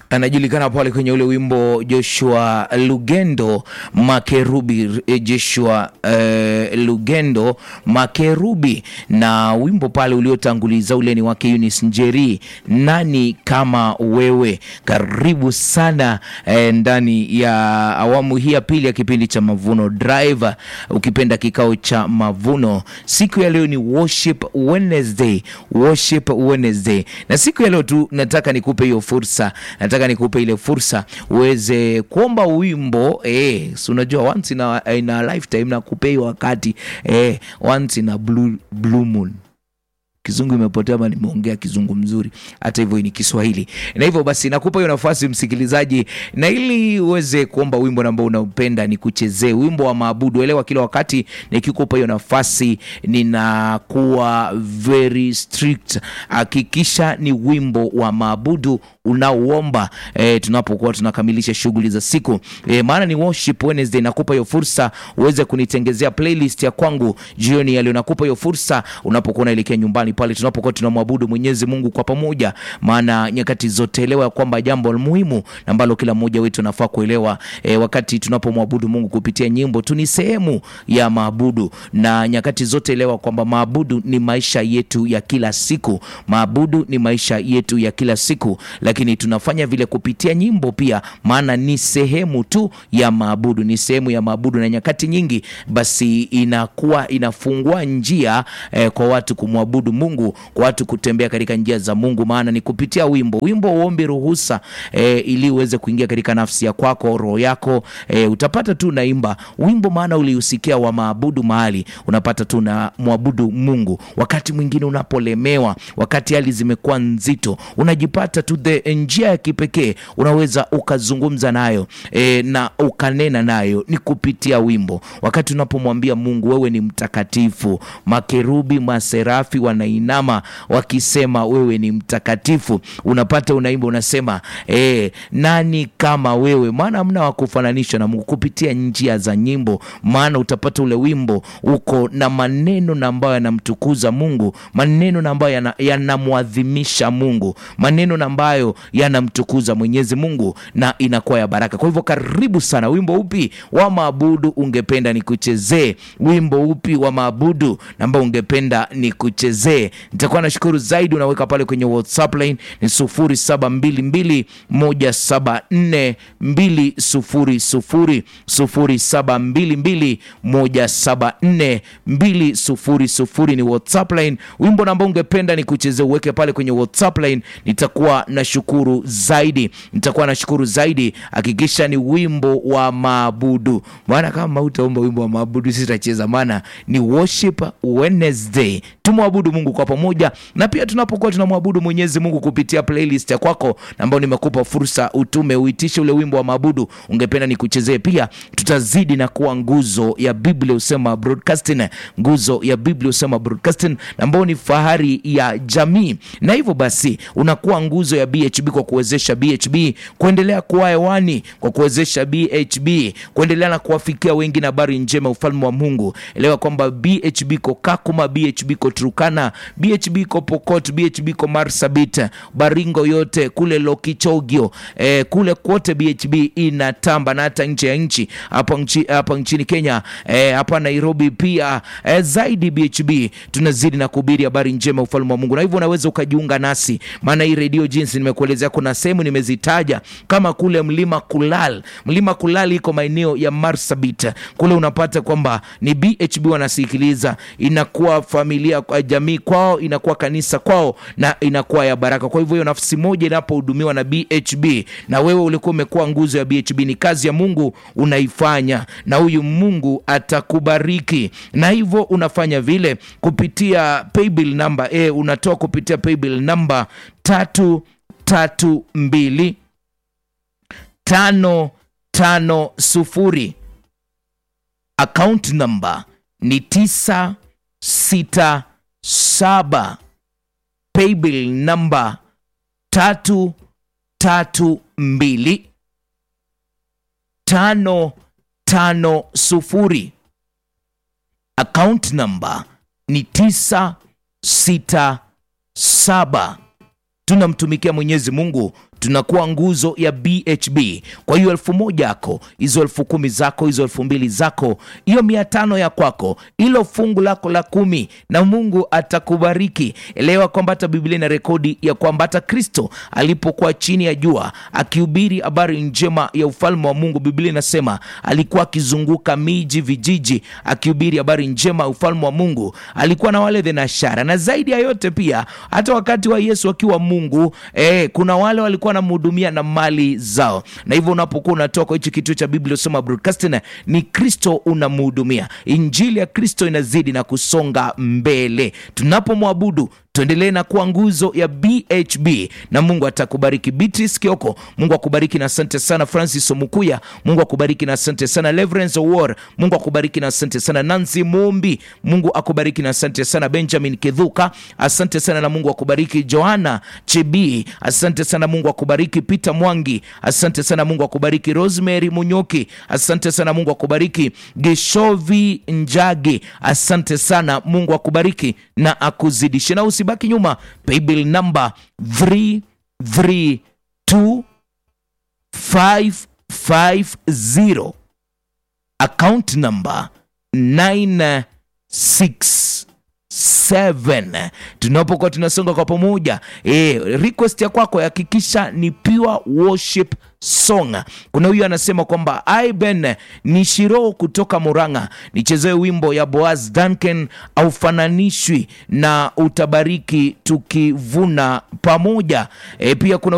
anajulikana pale kwenye ule wimbo Joshua Lugendo Makerubi, eh, Joshua eh, Lugendo Makerubi, na wimbo pale uliotanguliza ule ni wake Eunice Njeri, nani kama wewe. Karibu sana eh, ndani ya awamu hii ya pili ya kipindi cha Mavuno Drive, ukipenda kikao cha mavuno. Siku ya leo ni Worship Wednesday, Worship Wednesday, na siku ya leo tu nataka nikupe hiyo fursa, nataka nikupe ile fursa uweze kuomba wimbo eh, si unajua once in a, in a lifetime na kupei wakati eh, once in a blue, blue moon Kizungu imepotea ama nimeongea kizungu mzuri? Hata hivyo ni Kiswahili, na hivyo basi nakupa hiyo nafasi msikilizaji, na ili uweze kuomba wimbo ambao unaupenda ni kuchezee wimbo wa maabudu. Elewa kila wakati nikikupa hiyo nafasi ninakuwa very strict. Hakikisha ni wimbo wa maabudu unaoomba e, tunapokuwa tunakamilisha shughuli za siku e, maana ni worship Wednesday. Nakupa hiyo fursa uweze kunitengezea playlist ya kwangu jioni ya leo. Nakupa hiyo fursa unapokuwa unaelekea nyumbani pale tunapokuwa tunamwabudu Mwenyezi Mungu kwa pamoja, maana nyakati zote elewa kwamba jambo muhimu ambalo kila mmoja wetu anafaa kuelewa e, wakati tunapomwabudu Mungu kupitia nyimbo tu ni sehemu ya maabudu, na nyakati zote elewa kwamba maabudu ni maisha yetu ya kila siku. Maabudu ni maisha yetu ya kila siku, lakini tunafanya vile kupitia nyimbo pia, maana ni sehemu tu ya maabudu, ni sehemu ya maabudu, na nyakati nyingi basi inakuwa inafungua njia eh, kwa watu kumwabudu Mungu, kwa watu kutembea katika njia za Mungu, maana ni kupitia wimbo. Wimbo uombe ruhusa eh, ili uweze kuingia katika nafsi ya kwako, roho yako eh, utapata tu naimba wimbo, maana uliusikia wa maabudu mahali, unapata tu na mwabudu Mungu. Wakati mwingine unapolemewa, wakati hali zimekuwa nzito, unajipata tu the njia ya kipekee unaweza ukazungumza nayo e, na ukanena nayo ni kupitia wimbo. Wakati unapomwambia Mungu wewe ni mtakatifu, makerubi maserafi wanainama wakisema wewe ni mtakatifu, unapata unaimba, unasema e, nani kama wewe, maana hamna wa kufananishwa na Mungu kupitia njia za nyimbo, maana utapata ule wimbo uko na maneno na ambayo yanamtukuza Mungu, maneno na ambayo yanamwadhimisha yana Mungu, maneno na ambayo yanamtukuza Mwenyezi Mungu na inakuwa ya baraka. Kwa hivyo karibu sana. Wimbo upi wa maabudu ungependa nikuchezee? Wimbo upi wa maabudu ambao ungependa nikuchezee? Nitakuwa nashukuru zaidi. Unaweka pale kwenye WhatsApp line ni 0722174200 0722174200 ni WhatsApp line. Wimbo ambao ungependa nikuchezee uweke pale kwenye WhatsApp line, nitakuwa na shukuru zaidi, nitakuwa na shukuru zaidi. Hakikisha ni wimbo wa maabudu, maana kama utaomba wimbo wa maabudu sitacheza, maana ni worship Wednesday. Tumwabudu Mungu kwa pamoja, na pia tunapokuwa tunamwabudu Mwenyezi Mungu kupitia playlist ya kwako ambayo nimekupa fursa utume uitishe ule wimbo wa maabudu ungependa nikuchezee, pia tutazidi na kuwa nguzo ya Biblia usema broadcasting, nguzo ya Biblia usema broadcasting ambao ni fahari ya jamii, na hivyo basi unakuwa nguzo ya BHB kwa kuwezesha BHB kuendelea kuwa hewani, kwa kuwezesha BHB kuendelea na kuwafikia wengi na habari njema ufalme wa Mungu. Elewa kwamba BHB ko Kakuma, BHB ko Turkana, BHB ko Pokot, BHB ko Marsabit, Baringo yote kule Lokichogio, eh, kule kote BHB inatamba na hata nje ya nchi hapa nchi, hapa nchini Kenya eh, hapa Nairobi pia eh, zaidi BHB tunazidi na kuhubiri habari njema ufalme wa Mungu, na hivyo unaweza ukajiunga nasi, maana hii redio jinsi nimekuelezea, kuna sehemu nimezitaja kama kule mlima Kulal. Mlima Kulal iko maeneo ya Marsabit kule, unapata kwamba ni BHB wanasikiliza, inakuwa familia kwa jamii kwao, inakuwa kanisa kwao, na inakuwa ya baraka. Kwa hivyo hiyo nafsi moja inapohudumiwa na BHB na wewe ulikuwa umekuwa nguzo ya BHB, ni kazi ya Mungu unaifanya, na huyu Mungu atakubariki, na hivyo unafanya vile kupitia paybill number e, unatoa kupitia paybill number tatu tatu mbili tano tano sufuri. Account number ni tisa sita saba. Paybill number tatu tatu mbili tano tano sufuri. Account number ni tisa sita saba. tunamtumikia Mwenyezi Mungu tunakuwa nguzo ya BHB. Kwa hiyo elfu moja yako, hizo elfu kumi zako, hizo elfu mbili zako, hiyo mia tano ya kwako, ilo fungu lako la kumi, na Mungu atakubariki. Elewa kwamba hata Biblia ina rekodi ya kwamba hata Kristo alipokuwa chini ya jua akihubiri habari njema ya ufalme wa Mungu, Biblia inasema alikuwa akizunguka miji, vijiji, akihubiri habari njema ya ufalme wa Mungu. Alikuwa na wale thenashara, na zaidi ya yote pia, hata wakati wa Yesu akiwa Mungu eh, kuna wale walikuwa wanamhudumia na mali zao, na hivyo unapokuwa unatoka kwa hichi kituo cha Biblia Usoma Broadcasting, ni Kristo unamhudumia. Injili ya Kristo inazidi na kusonga mbele tunapomwabudu tuendelee na kuwa nguzo ya BHB na Mungu atakubariki. Beatrice Kioko, Mungu akubariki na asante sana. Francis Omukuya, Mungu akubariki na asante sana. Leverance War, Mungu akubariki na asante sana. Nancy Mumbi, Mungu akubariki na asante sana. Benjamin Kedhuka, asante sana na Mungu akubariki. Johanna Chebi, asante sana, Mungu akubariki. Peter Mwangi, asante sana, Mungu akubariki. Rosemary Munyoki, asante sana, Mungu akubariki. Geshovi Njagi, asante sana, Mungu akubariki na akuzidishe na usibaki nyuma. Paybill number 332550 account number 967 tunapokuwa tunasonga kwa pamoja e, request ya kwako hakikisha ni pure worship song. Kuna huyu anasema kwamba Iben ni shiro kutoka Murang'a, nichezee wimbo ya Boaz Duncan aufananishwi na utabariki tukivuna pamoja. E, pia kuna